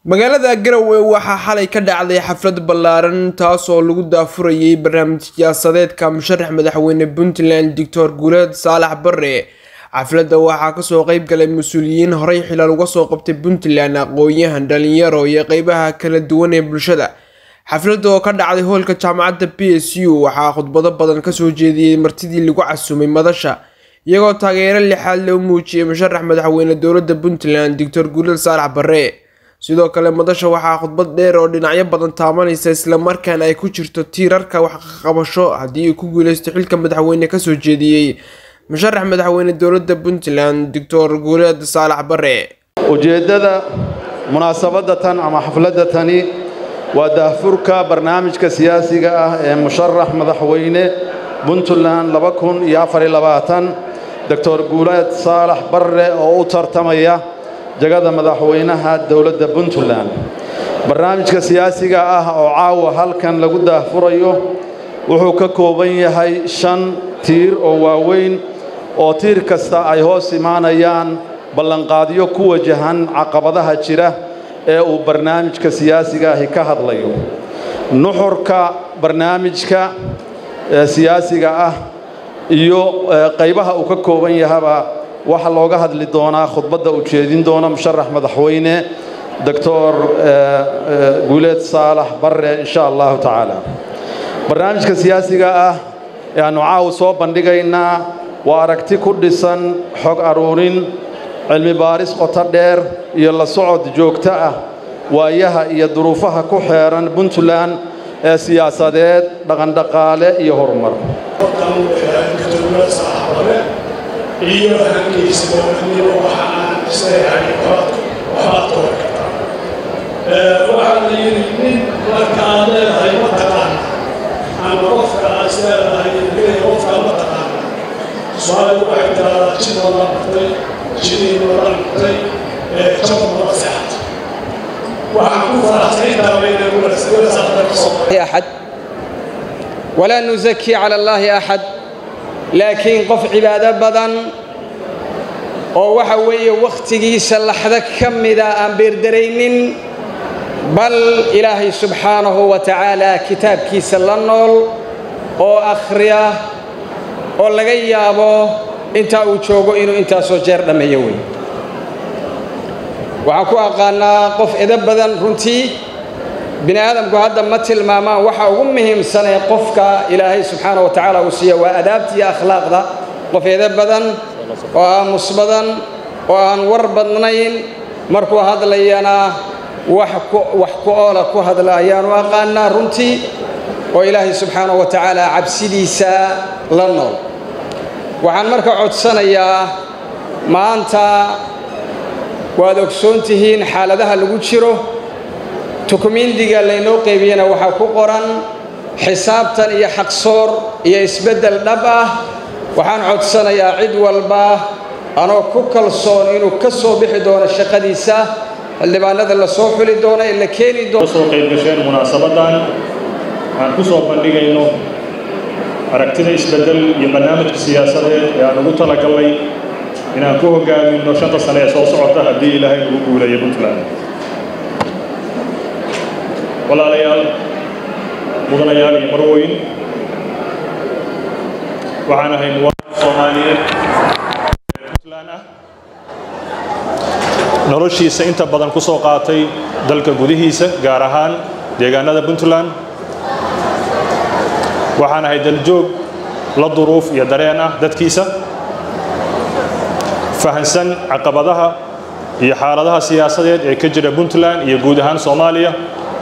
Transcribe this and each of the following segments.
magaalada garowe waxaa xalay ka dhacday xaflad ballaaran taasoo lagu daafurayay barnaamij siyaasadeedka musharax madaxweyne puntland doctor guuleed saalax bare xafladda waxaa kasoo qeyb galay mas-uuliyiin horey xilaal uga soo qabtay puntland aqoon-yahan dhalinyaro iyo qeybaha kala duwan ee bulshada xafladda oo ka dhacday hoolka jaamacadda p s u waxaa khudbado badan kasoo jeediyey martidii lagu casumay madasha iyagoo taageero lixaad loo muujiyey musharax madaxweyne dowladda puntland doctor guuleed saalax bare sidoo kale madasha waxaa khudbad dheer oo dhinacyo badan taabanaysa islamarkaana ay ku jirto tiirarka waxqabasho haddii uu ku guuleysto xilka madaxweyne kasoo jeediyey musharax madaxweyne dowladda puntland doctor guuleed saalax bare ujeeddada munaasabadda tan ama xafladda tani waa daahfurka barnaamijka siyaasiga ah ee musharax madaxweyne puntland doctor guuleed saalax barre oo u tartamaya jagada madaxweynaha dowladda puntland barnaamijka siyaasiga ah oo caawa halkan lagu daahfurayo wuxuu ka kooban yahay shan tiir oo waaweyn oo tiir kasta ay hoos imaanayaan ballanqaadyo ku wajahan caqabadaha jira ee uu barnaamijka siyaasiga ahi ka hadlayo nuxurka barnaamijka siyaasiga ah iyo qaybaha uu ka kooban yahaba waxaa looga hadli doonaa khudbadda uu jeedin doono musharax madaxweyne doctor guuleed saalax barre insha allahu tacaala barnaamijka siyaasiga ah ee aannu caaw soo bandhigaynaa waa aragti ku dhisan xog aruurin cilmi baaris qoto dheer iyo la socod joogto ah waayaha iyo duruufaha ku xeeran puntland ee siyaasadeed dhaqandhaqaale iyo horumar iyo hankiisa dowladnimo waxa aan isleeyahay waxbaad ka hor kartaa waxaa la yidhi nin marka aad leedahay ma taqaana ama qofka aad isleedahay leeyahay qofka ma taqaana soomaalidu waxay tiraahdaa jid wada martay jidii wada martay jab wada seexat waxaan ku faraxsay intaaba inaan walasaaqda ka soo أحد ولا نزكي على الله أحد laakiin qof cibaado badan oo waxa weeye wakhtigiisa laxdo ka mida aan beerdaraynin bal ilaahay subxaanahu wa tacaala kitaabkiisa la nool oo akhriya oo laga yaabo intaa uu joogo inuu intaasoo jeer dhammeeyo wey waxaan ku aqaannaa qof edo badan runtii bini aadamku hadda ma tilmaamaan waxa ugu muhiimsanee qofka ilaahay subxaana wa tacaala uu siiya waa adaabta iyo akhlaaqda qof edo badan oo aamus badan oo aan war badnayn markuu hadlayana wax ku oola ku hadla ayaanu aqaanaa runtii oo ilaahay subxaana wa tacaala cabsidiisa la nool waxaan marka codsanayaa maanta waad ogsoon tihiin xaaladaha lagu jiro tukumiindiga laynoo qeybiyena waxaa ku qoran xisaabtan iyo xaqsoor iyo isbeddel dhab ah waxaan codsanayaa cid walba anoo ku kalsoon inuu ka soo bixi doono shaqadiisa xildhibaanada la soo xuli doono ee la keeni doono soo qaybgasheen munaasabadan aan ku soo bandhigayno aragtida isbeddel iyo barnaamijka siyaasadeed ee aan ugu talagalnay inaan ku hogaaminno shanta sane ee soo socota haddii ilaahay ugu guuleeyo puntland walaalayaal mudanayaal iyo marweyn waxaan ahay muwaadin soomaaliyeed ee puntland ah noloshiisa inta badan ku soo qaatay dalka gudihiisa gaar ahaan deegaanada puntland waxaan ahay daljoog la duruuf iyo dareen ah dadkiisa fahansan caqabadaha iyo xaaladaha siyaasadeed ee ka jira puntland iyo guud ahaan soomaaliya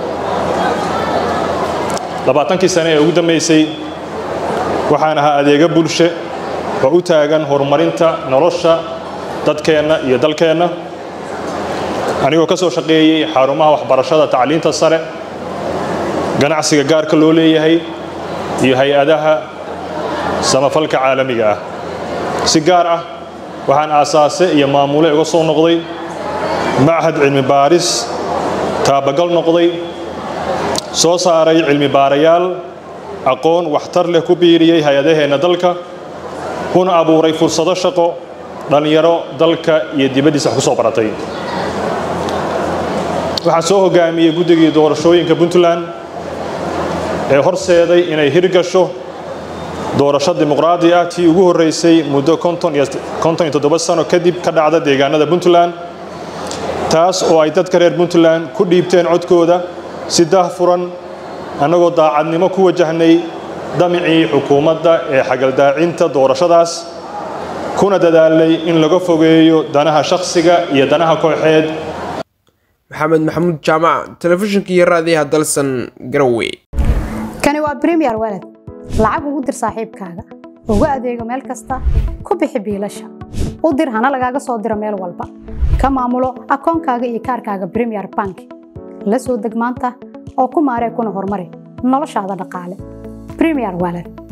labaatankii sane ee ugu dambaysay waxaan ahaa adeega bulshe oo u taagan horumarinta nolosha dadkeenna iyo dalkeenna anigoo ka soo shaqeeyey xarumaha waxbarashada tacliinta sare ganacsiga gaarka loo leeyahay iyo hay-adaha samafalka caalamiga ah si gaar ah waxaan aasaase iyo maamule uga soo noqday machad cilmi baaris taabagal noqday soo saaray cilmi baarayaal aqoon waxtar leh ku biiriyey hay-adaheenna dalka una abuuray fursado shaqo dhallinyaro dalka iyo dibaddiisa wax ku soo baratay waxaa soo hogaamiyey guddigii doorashooyinka puntland ee horseeday inay hirgasho doorasho dimuqraadi ah tii ugu horreysay muddo konton iyo toddoba sano kadib ka dhacda deegaanada puntland taas oo ay dadka reer puntland ku dhiibteen codkooda si daahfuran annagoo daacadnimo ku wajahnay damicii xukuumadda ee xagaldaacinta doorashadaas kuna dadaalay in laga fogeeyo danaha shakhsiga iyo danaha kooxeed maxamed maxamuud jaamac telefishinka iyo raadiyaha dalsan garowe kani waa bremiyer walad lacag ugu dir saaxiibkaaga ugu adeego meel kasta ku bixi biilasha u dir hana lagaaga soo diro meel walba ka maamulo akoonkaaga iyo kaarkaaga bremiyer bank la soo deg maanta oo ku maaree kuna horumari noloshaada dhaqaale bremiyer walad